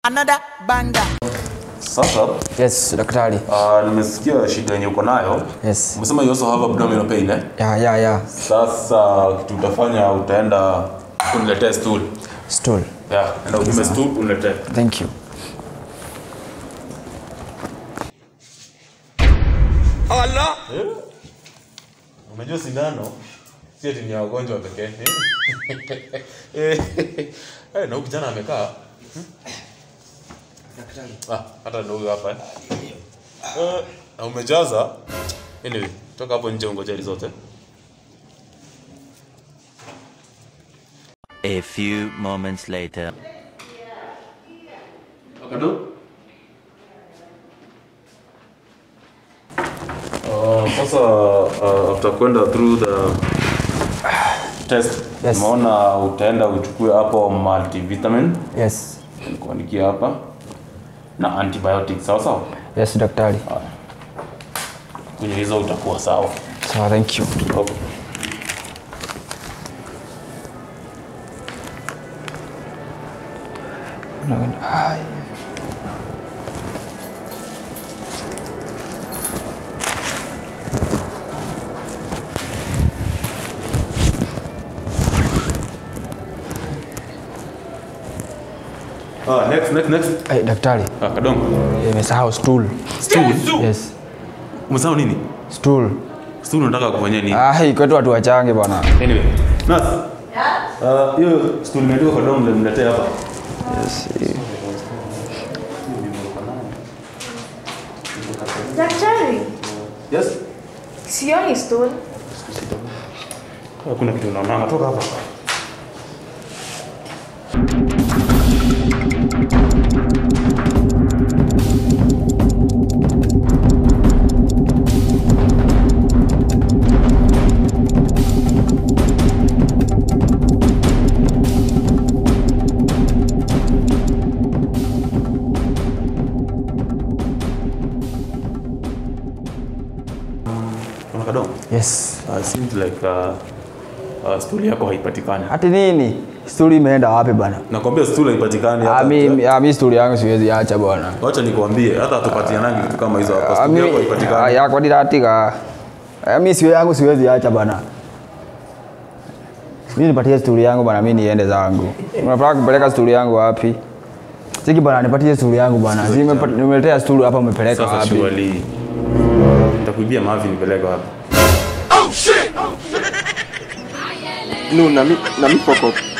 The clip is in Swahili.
another banger. Sasa Yes, daktari. uh, nimesikia shida yenye uko nayo. Yes. Umesema you also have abdominal pain eh? Ya, ya, ya. Sasa kitu utafanya utaenda uniletee stool. Stool. Yeah, enda upime stool uniletee. Thank you. Unajua sindano si ati ni ya wagonjwa pekee. Eh, eh, na huyu kijana amekaa. Ah, hata ndio huyu hapa eh. Eh, na umejaza. Anyway, toka hapo nje ungoje zote. A few moments later. Akado? Uh, sasa uh, after kwenda through the test Yes. umeona utaenda uchukue hapo multivitamin Yes. nikuandikia hapa na antibiotics sawa sawa Yes, daktari. kwenye hizo utakuwa sawa Sawa, thank you. okay. Ay. ah, next next next Ay, daktari. ah, kadong Nimesahau stool. stool Yes. umesahau nini Stool. stool unataka kufanyia nini Ai, kwetu watu wachange bwana. anyway nas uh, hiyo stool imeandikwa kadong ndio mletee hapa Yes. Daktari, yes sioni stool. hakuna kitu unaonanga toka hapa Kuna kadong Yes. uh, seems like uh, uh, stool yako haipatikani Ati nini? Stool imeenda wapi bwana? nakwambia stool haipatikani Ah, hata mi, ah, mi stool yangu siwezi acha bwana. wacha nikwambie hata hatupatianangi vitu kama hizo hapa Ah, stool mi- yako ah, haipatikani ya kwa diratika. Ah, mi siwe yangu siwezi acha bana. Mi nipatie stool yangu bana, mi niende zangu. Unataka kupeleka stool yangu wapi? Siki bana, nipatie stool yangu bana. Si nimepa- nimeletea stool hapa, umepeleka sasa wapi? surely nitakuibia mavi nipeleke wapi No, na mi, na mi poko